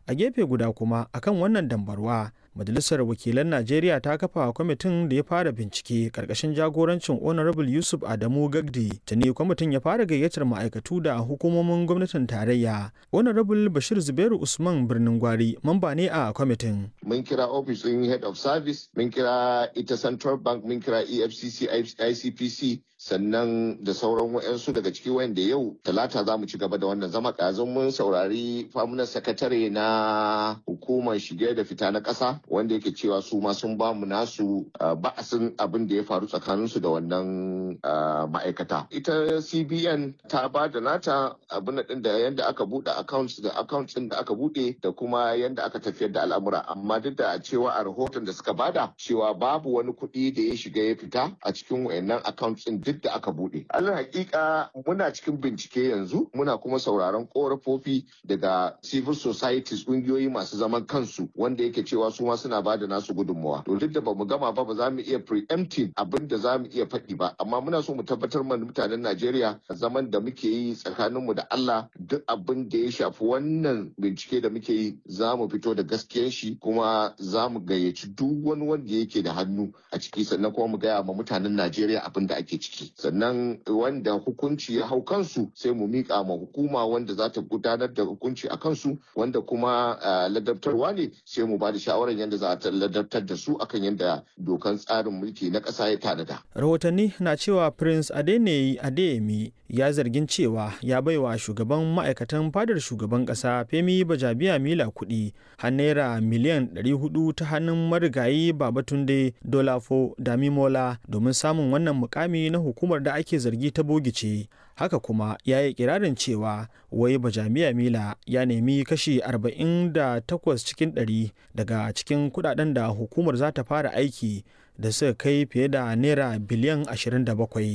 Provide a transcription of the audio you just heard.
a gefe guda kuma akan wannan dambarwa majalisar wakilan najeriya ta kafa kwamitin da ya fara bincike karkashin jagorancin honorable yusuf adamu gagdi tuni kwamitin ya fara gayyatar ma'aikatu da hukumomin gwamnatin tarayya honorable bashir zubairu usman birnin gwari mamba ne a kwamitin mun kira office din head of service mun kira ita central bank mun kira efcc icpc sannan da sauran wayansu daga ciki wanda yau talata za mu ci gaba da wannan zama ɗazun mun saurari famunan sakatare na hukumar shige da fita na ƙasa wanda yake cewa su ma sun ba mu nasu ba'asin abin da ya faru tsakaninsu da wannan ma'aikata ita cbn ta ba da nata abin din da yadda aka buɗe accounts da accounts din da aka buɗe da kuma yadda aka tafiyar da al'amura amma duk da cewa a rahoton da suka bada cewa babu wani kuɗi da ya shiga ya fita a cikin wayannan accounts din duk da aka buɗe alal hakika muna cikin bincike yanzu muna kuma sauraron korafofi daga civil societies ƙungiyoyi masu zaman kansu wanda yake cewa su ma suna ba da nasu gudunmawa to duk da bamu gama ba ba za mu iya preempting abin da za mu iya faɗi ba amma muna so mu tabbatar mana mutanen Najeriya zaman da muke yi tsakaninmu da Allah duk abin da ya shafi wannan bincike da muke yi za mu fito da gaskiyar shi kuma za mu gayyaci duk wani wanda yake da hannu a ciki sannan kuma mu gaya ma mutanen Najeriya abin da ake ciki sannan wanda hukunci ya hau kansu sai mu miƙa ma hukuma wanda za ta gudanar da hukunci a kansu wanda kuma ladabtarwa ne sai mu ba da shawarar yadda za a ladabtar da su akan yadda dokan tsarin mulki na ƙasa ya tanada. Rahotanni na cewa Prince Adeneyi Adeyemi ya zargin cewa ya baiwa shugaban ma'aikatan fadar shugaban ƙasa Femi Bajabiya Mila kuɗi har naira miliyan 400 ta hannun marigayi Babatunde Dolafo Damimola domin samun wannan mukami na hukumar da ake zargi ta bogice. haka kuma ya yi kirarin cewa wai bajamiya mila ya nemi kashi 48 cikin 100 daga cikin kudaden da hukumar za ta fara aiki da suka kai fiye da naira biliyan 27